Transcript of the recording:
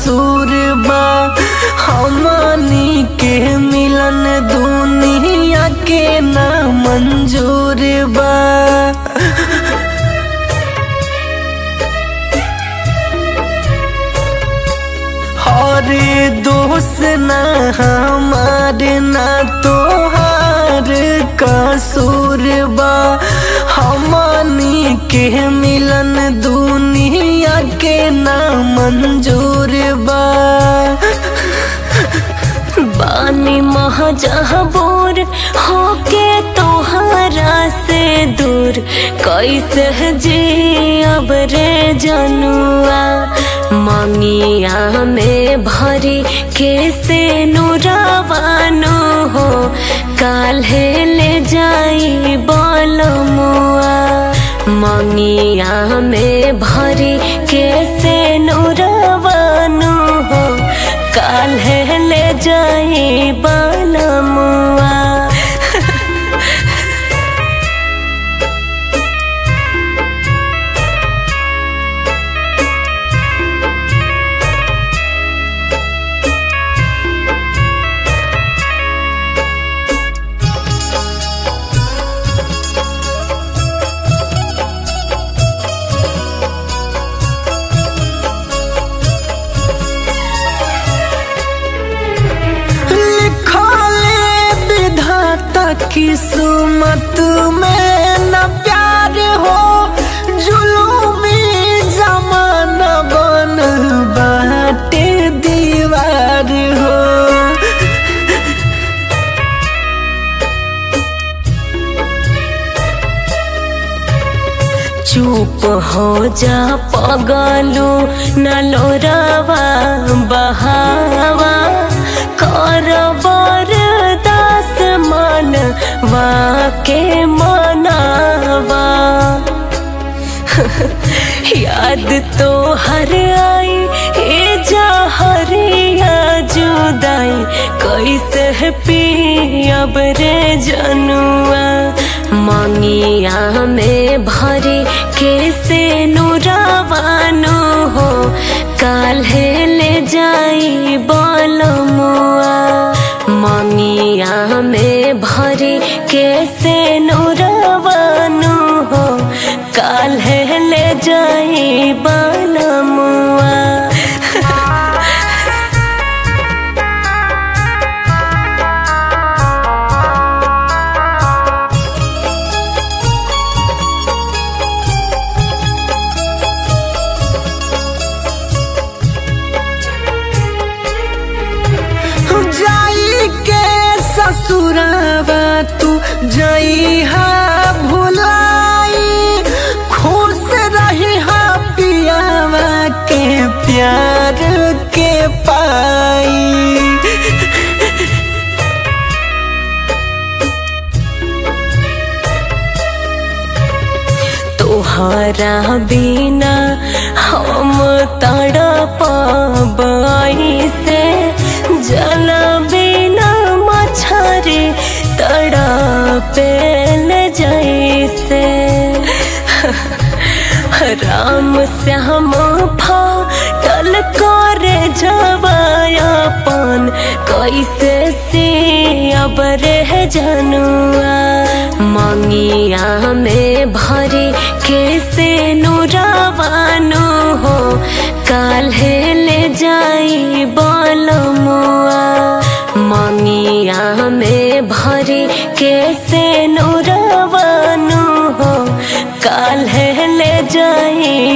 कसूर बा हमनी के मिलन दुनिया के ना मंजूर बा हरे दोस्त ना हमारे ना तोहार कसूर बा हमनी के मिलन दुनिया के ना मंजूर बा बानी महजबूर होके तोहरा से दूर कैसे जी अब रे जनुआ मंगिया में भरी कैसे नुरावानो हो काल्हे ले जाई बोलमुआ मंगिया में भरी कैसे नुरावानो हो काल्हे ले जाई बालमुआ लिखले विधाता किस्मत में न प्यार हो जुलूमी जमाना बन बाटे दीवार हो चुप हो जा पगलू न लोरावा बहावा कर बरदास मन वाके मनावा याद तो हर आई ए जहरिया जुदाई कैसे पी अब रे जनुआ मंगिया में भरी कैसे नुरावानो हो काल्हे ले जाई बोलमुआ मंगिया में भरी कैसे नुरावानो हो काल्हे ले जाई बालमुआ जाई के ससुरावा तू जाई हा भुलाई खुश रही हा पियावा के प्यार के पाई तोहरा बिना हम तड़पाई से जल बिना मछरी तड़पेल जैसे राम श्याम फाटल करे जवायापन कैसे से अब रह जनुआ मंगिया में भरी कैसे नुरावानो हो काल्हे ले जाई बोलमुआ मंगिया में भरी कैसे नुरावानो हो काल्हे ले जाई